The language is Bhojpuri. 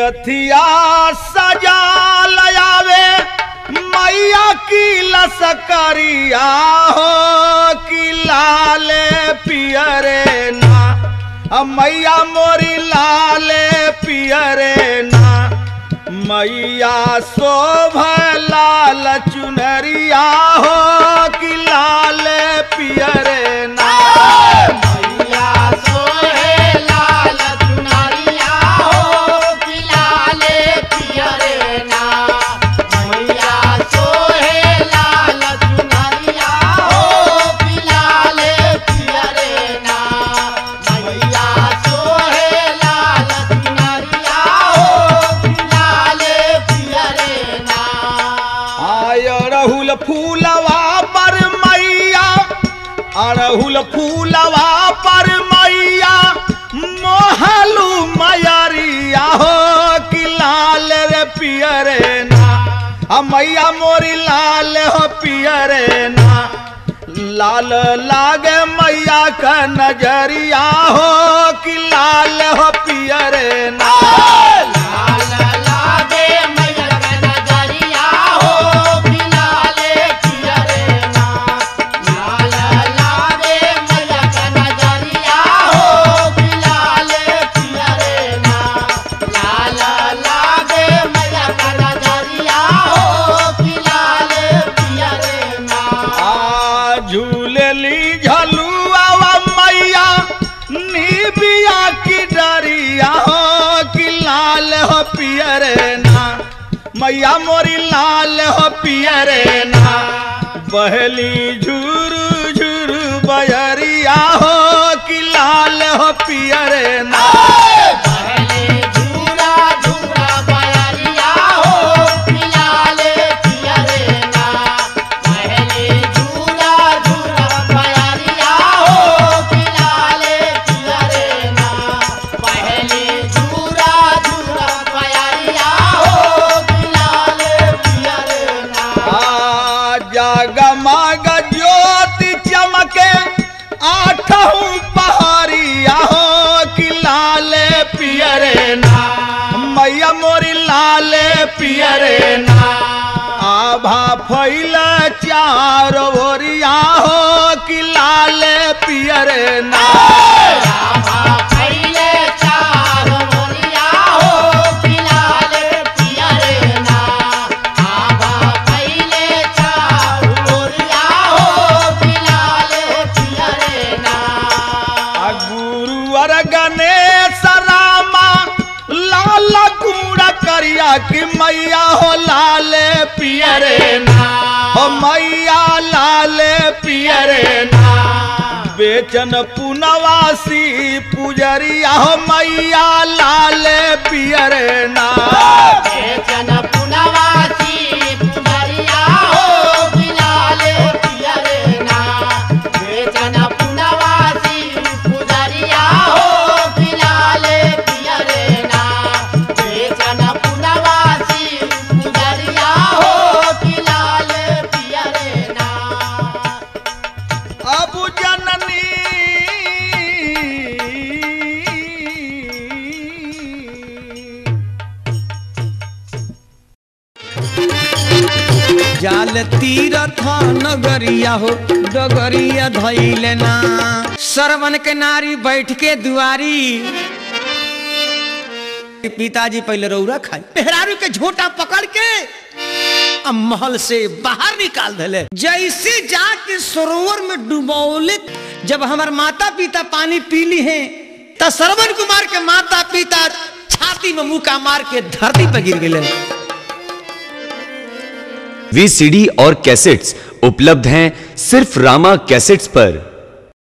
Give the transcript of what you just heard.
रथिया सजा लयावे मैया की लसकरिया हो कि लाल पियरे ना अ मैया मोरी लाल पियरे ना मैया शोभ लाल चुनरिया हो कि लाल पियरे ना मैया सोहे लाल चुनरिया हो कि लाले पियरे ना मैया सोहे लाल चुनरिया हो कि लाले पियरे ना मैया सोहे लाल चुनरिया हो कि लाले पियरे ना आय अड़हुल फूलवा पर मैया अड़हुल फूलवा पर मैया मोहलू मयरिया हो कि लाल रे पियरे ना आ मैया मोरी लाल हो पियरे ना लाल लागे मैया का नजरिया हो कि लाल हो पियरे ना लाल लागे मैया का नजरिया हो कि लाले पियरे ना लाल लागे मैया का नजरिया हो कि लाले पियरे ना लाल लागे मैया का नजरिया हो कि लाले पियरे ना आ झूलली झलुआ मैया निबिया की डरिया हो कि लाल हो पियरे ना मैया मोरी लाल हो पियरे ना बहली झुरु झुरु बयरिया हो कि लाल हो पियरे ना पहले झूला झूला बयरिया हो कि लाले पियरे ना पहले झूला झूला बयरिया हो कि लाले पियरे ना पहले झूला झूला बयरिया हो कि लाले पियरे ना आ जगमग ज्योति चमके आठहू पहाड़िया हो कि लाल पियरे ना मैया मोरी लाल पियरे ना आभा फैल चार ओरिया हो कि लाल पियरे ना रामा पहले चार मोरिया हो कि लाले पियरे ना आबा पहले चार मोरिया हो कि लाले पियरे ना आ गुरुवर गणेश रामा लाल कूड़ा करिया कि मैया हो लाल पियरे ना हो मैया लाल पियरे ना बेचन पुनवासी पुजरिया हो मैया लाल पियरे ना बेचन पुनवासी पुजरिया हो कि लाले पियरे ना बेचन पुनवासी पुजरिया हो कि लाले पियरे ना बेचन पुनवासी पुजरिया हो कि लाले पियरे ना अब जननी जाल तीरथ नगरिया हो डगरिया धैले ना सरवन के नारी बैठ के दुआरी पिताजी पहले रौरा खाई मेहरारू के झोटा पकड़ के अब महल से बाहर निकाल दिले जैसे जाके सरोवर में डुबौले जब हमार माता पिता पानी पी ली हैं त श्रवण कुमार के माता पिता छाती में मुका मार के धरती पर गिर गए वी सीडी और कैसेट्स उपलब्ध हैं सिर्फ रामा कैसेट्स पर